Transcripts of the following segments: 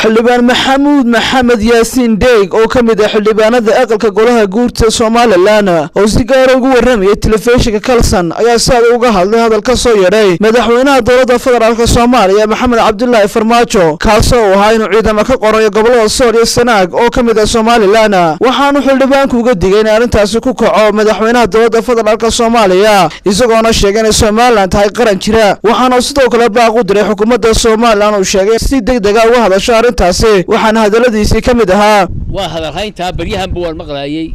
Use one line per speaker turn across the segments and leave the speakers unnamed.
xildhibaan maxamuud maxamed yaasiin deeg oo ka mid ah xildhibaanada aqalka golaha guurta somalilan oo si gaara ugu warramayay telefishinka kalson ayaa si adag uga hadlay hadal ka soo yeedhay madaxweynaha dowladda federaalk soomaaliya maxamed cabdulaahi farmaajo kaasoo uu ahaa inuu ciidamo ka qorayo gobolada sool iyo sanaag oo ka mid ah somalilan waxaanu xildhibaanku uga digay in arrintaasi ku kaco madaxweynaha dowladda federaalk soomaaliya isagoona sheegay inay somalilan tahay qaran jira waxaana sidoo kale baaq u diray xukuumadda somalilan uu sheegay si deg dega uga hadasho arrintaasi waxaana hadalladiisii ka mid ahaa
waa hadalhayntaa baryahanba waan maqlaayey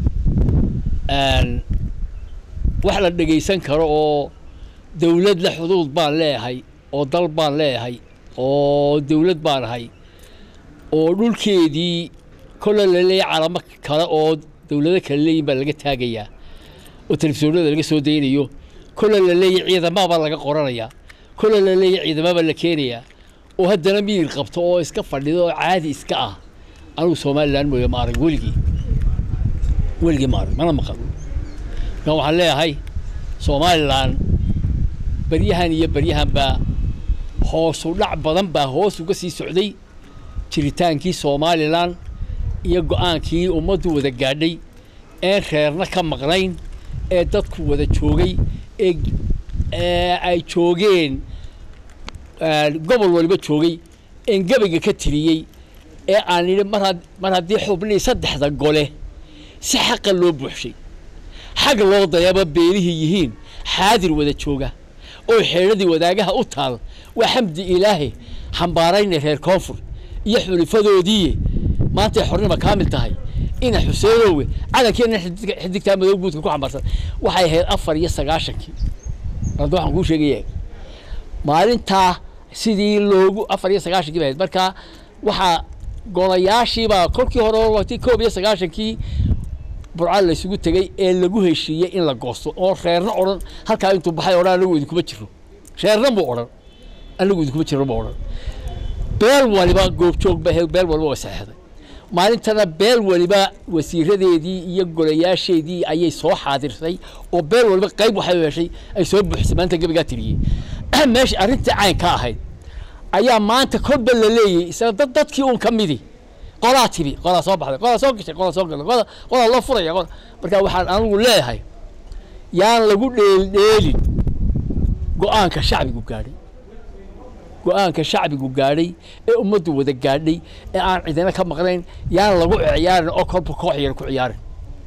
wax la dhegaysan karo oo dawlad la xuduud baan leeyahay oo dal baan leeyahay oo dawlad baan ahay oo dhulkeedii kolle la leeyahay calamo kale oo dawlado kale leeyihin baa laga taagayaa oo telefisyoonada laga soo daynayo kolle la leeyahay ciidamabaa laga qoranayaa kolle la leeyahay ciidamabaa la keenayaa oo haddana miyir qabto oo iska fadhido oo caadi iska ah anugu somalilan mooye ma arag weligii weligii ma arag mana maqal markaan waxaan leeyahay somalilan baryahan iyo baryahanbaa hoosu dhac badan baa hoos uga sii socday jiritaankii somalilan iyo go-aankii ummaddu wada gaadhay een reerna ka maqnayn ee dadku wada joogay ee ay joogeen gobol waliba joogay een gabayga ka tiriyey ee aan idhi mar mar haddii xubnihii saddexda gole si xaqa loo buuxshay xag loo dayaba beelihii yihiin xaadir wada jooga oo xeedhadii wadaagaha u taal waa xamdi ilaahi xambaarayna reer koonfur iyo xulifadoodiiye maantay xornima kaamil tahay ina xuseenowe calankeena xidigtaa madow guudka ku xambaarsan waxay ahayd afar iyo sagaashankii hadda waxaan kuu sheegaya maalintaa sidii loogu afar iyo sagaashankii ba ahayd marka waxaa golayaashiibaa kolkii hore wati koob iyo sagaashankii burca laysugu tegey ee lagu heshiiyey in la goosto oo reerna odhan halkaa intuu baxay odhan anagu idinkuma jiro reerna buu odhan anagu idinkuma jiro buu odhan beel waliba goobjoog ba ahayd beel waliba way saxeexday maalintana beel waliba wasiiradeedii iyo golayaasheedii ayay soo xaadirsay oo beel waliba qayb waxay heshay ay soo buuxisay maanta gabigaa tiriyey meesha arrintii cayn ka ahayd ayaa maanta kolba la leeyay isaga dad dadkii uun ka midi qolaa tibi qolaa soo baxday qolaa soo gashay qolaa soo galay qolaa qolaa loo furaya qola marka waxaan anigu leeyahay yaan lagu dheeldheelin go-aanka shacbigu gaadhay go-aanka shacbigu gaadhay ee ummaddu wada gaadhay ee aan cidina ka maqnayn yaan lagu ciyaarin oo kolba koox yar ku ciyaarin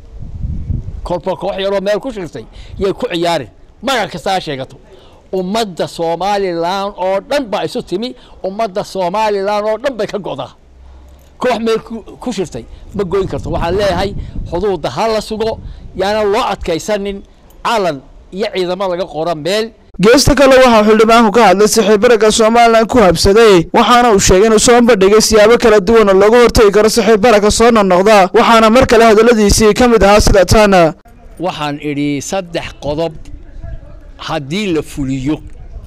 kolba koox yaroo meel ku shirtay yay ku ciyaarin magac kasta ha sheegato ummadda somalilan oo dhan baa isu timi ummadda somalilan oo dhan bay ka go'daa koox meel ku shirtay ma goyn karto waxaan leeyahay xuduudda ha la sugo yaana loo adkaysanin calan iyo ciidamo laga qoro meel
geesta kale waxaa xildhibaanku ka hadlay saxiibbaragga somalilan ku habsaday waxaana uu sheegay inuu soo bandhigay siyaabo kala duwan oo looga hortegi karo saxiibbaragka soo noqnoqda waxaana mar kale hadalladiisii ka mid ahaa sida taana
waxaan idhi saddex qodob haddii la fuliyo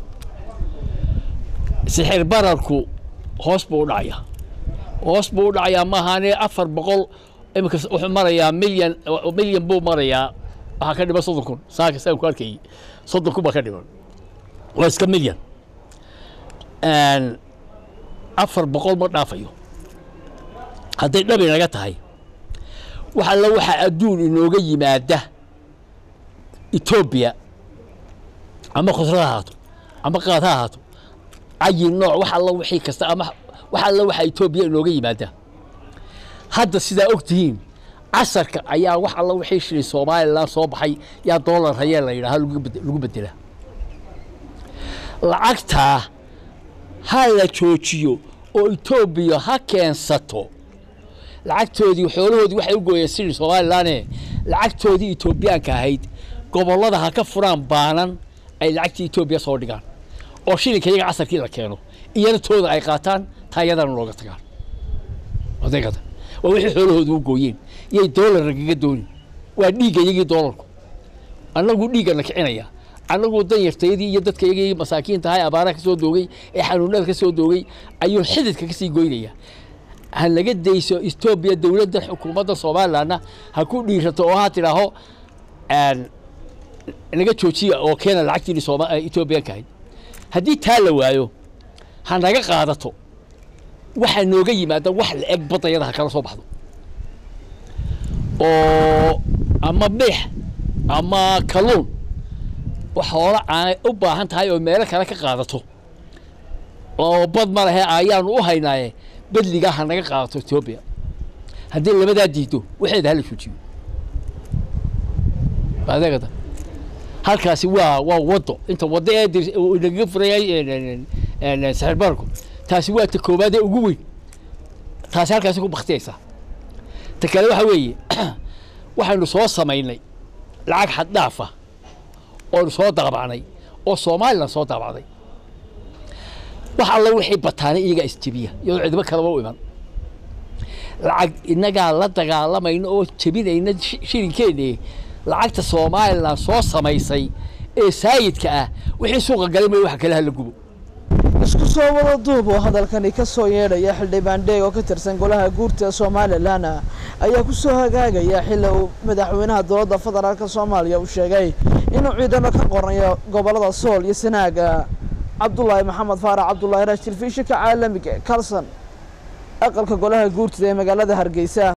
sixir bararku hoos buu u dhacayaa hoos buu u dhacayaa maahaane afar boqol iminka wuxuu marayaa milyan milyan buu marayaa waxaa ka dhiman soddon kun saaka saan ku arkayay soddon kun baa ka dhiman waa iska milyan afar boqol ma dhaafayo hadday dhab inaga tahay wax alla waxaa adduun inooga yimaada etoobiya ama khusra ha ahaato ama qaad ha ahaato cayin nooc wax alla wixii kasta ama wax alla waxaa etoobiya inooga yimaada hadda sidaa og tihiin casarka ayaa wax alla wixii shilay somalilan soo baxay yaa doolar hayee la yidhaha lagu bedela lacagtaa ha la joojiyo oo etoobiya ha keensato lacagtoodii xoolahoodii waxay u gooyeen sidii somalilanee lacagtoodii etoobiyaanka ahayd gobollada ha ka furaan baanan ay lacagtii etoobiya soo dhigaan oo shilinka iyaga casarkii la keeno iyana tooda ay qaataan taayadana looga tagaan adeegada waa wixii xoolahooda u gooyeen yay doolar nagaga doonin waa dhiigga iyagii doolarku annagu dhiiggana kicinaya annagu danyartayadii iyo dadka iyagii masaakiinta ahay abaaraha ka soo doogay ee xanuunada ka soo doogay ayuu xididka ka sii goynaya ha naga dayso etoobiya dowladda xukuumadda somalilandna ha ku dhiirato oo ha tidhaaho naga joojiya oo keena lacagtiini etoobiyaanka ahayd haddii taa la waayo ha naga qaadato waxaa nooga yimaada wax la eg baddayada ha kala soo baxdo oo ama beex ama kalluun wax hoola aan u baahan tahay oo meelo kale ka qaadato oo bad ma lehe ayaanu u haynaaye bedligaa ha naga qaadato etoobiya haddii labadaa diido waxeeda hala joojiyo adeegada halkaasi waa waa waddo inta waddo ee dir- uu nagaga furayay saxiir barku taasi waa ta koowaad ee ugu weyn taasi halkaasi ku baktiyaysaa ta kale waxa weeye waxaynu soo samaynay lacag xad dhaaf ah oonu soo daabacnay oo somalilan soo daabacday wax alla wixii bataanay iyagaa isjebiya iyadoo cidibo kaleba u iman lacag innagaa la dagaalamayna oo jebinayna shi- shilinkeennii lacagta somalilan soo samaysay ee saayidka ah wixii suuqa galay may wax kale hala gubo
isku soo wada duub oo hadalkani ka soo yeedhaya xildhibaan dheeg oo ka tirsan golaha guurta ee somalilan ayaa ku soo hagaagaya xilli uu madaxweynaha dowladda federaalk soomaaliya uu sheegay inuu ciidamo ka qornayo gobollada sool iyo sanaaga cabdulaahi maxamed faarax cabdulaahi raash telefishinka caalamiga ee kalson aqalka golaha guurtada ee magaalada hargeysa